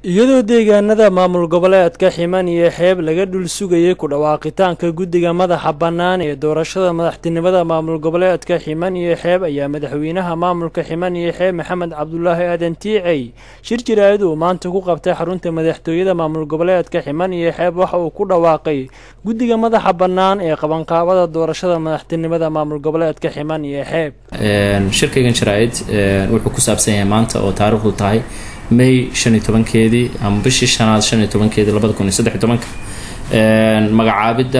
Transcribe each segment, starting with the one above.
iyadoo deegaanada maamul goboleedka ximan iyo xeeb laga dhul sugayay ku dhawaaqitaanka guddiga madaxa bannaan ee doorashada madaxtinimada maamul goboleedka ximan iyo xeeb ayaa madaxweynaha maamulka ximan iyo xeeb maxamed cabdulaahi aadan tiicey shir jiraayad uu maanta ku qabtay xarunta madaxtooyada maamul goboleedka ximan iyo xeeb waxa uu ku dhawaaqay guddiga madaxa bannaan ee qabanqaabada doorashada madaxtinimada maamul goboleedka ximan iyo xeeb shirkaygan jaraa'id wuxuu ku saabsan yahay maanta oo taariikhdu tahay may shan iyo tobankeedii ama bishii shanaad shan iyo tobankeedii labada kun iyo saddex iyo tobanka magacaabidda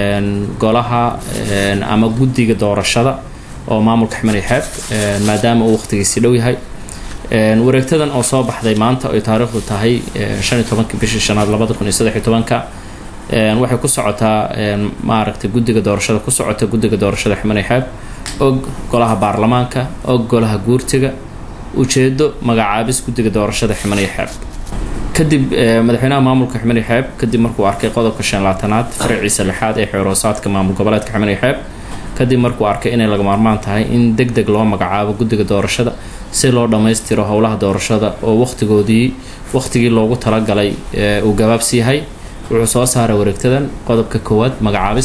golaha ama guddiga doorashada oo maamulka ximani xeeb maadaama uu waqtigiisi dhow yahay wareegtadan oo soo baxday maanta oy taariikhdu tahay shan iyo tobanka bishii shanaad labada kun iyo saddex iyo tobanka waxay ku socotaa maaragtay guddiga doorashada ku socota guddiga doorashada ximani xeeb og golaha baarlamaanka og golaha guurtiga ujeedo magacaabis guddiga doorashada ximaniyo xeeb kadib madaxweynaha maamulka ximaniyo xeeb kadib markuu arkay qodobka shan labaatanaad faraciisa lixaad ee xeeroosaadka maamul goboleedka ximaniyo xeeb kadib markuu arkay inay laga maarmaan tahay in deg deg loo magacaabo guddiga doorashada si loo dhammaystiro howlaha doorashada oo waqtigoodii waqtigii loogu talagalay uu gabaabsi yahay wuxuu soo saaray wareegtadan qodobka koowaad magacaabis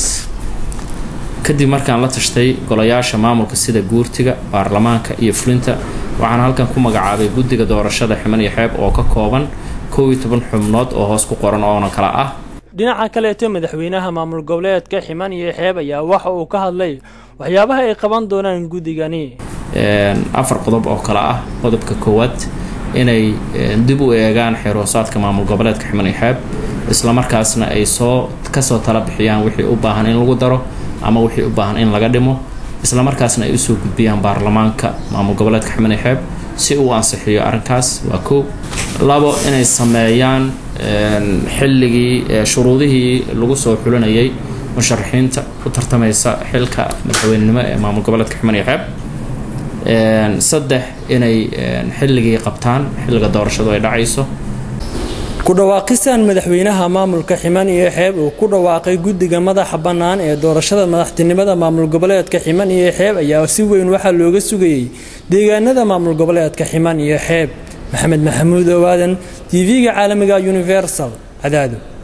kadib markaan la tashtay golayaasha maamulka sida guurtiga baarlamaanka iyo fulinta waxaan halkan ku magacaabay guddiga doorashada ximan iyo xeeb oo ka kooban kow iyo toban xubnood oo hoos ku qoran oona kala ah dhinaca kaleeto madaxweynaha maamul goboleedka ximan iyo xeeb ayaa waxa uu ka hadlay waxyaabaha ay qaban doonaan guddigani afar qodob oo kale ah qodobka koowaad inay dib u eegaan xeeroosaadka maamul goboleedka ximan iyo xeeb islamarkaasna ay soo kasoo tala bixiyaan wixii u baahan in lagu daro ama wixii u baahan in laga dhimo islamarkaasna ay usoo gudbiyaan baarlamaanka maamul goboleedka ximani xeeb si uu ansixiyo arrinkaas waa koow labo inay sameeyaan xilligii shuruudihii lagu soo xulinayay musharaxiinta u tartamaysa xilka madaxweynenimo ee maamul goboleedka ximani xeeb saddex inay xilligii qabtaan xilliga doorashadu ay dhacayso ku dhawaaqistan madaxweynaha maamulka ximan iyo xeeb uu ku dhawaaqay guddiga madaxa bannaan ee doorashada madaxtinimada maamul goboleedka ximan iyo xeeb ayaa si weyn waxaa looga sugayay deegaanada maamul goboleedka ximan iyo xeeb maxamed maxamuud owaadan tv-ga caalamiga universal cadaado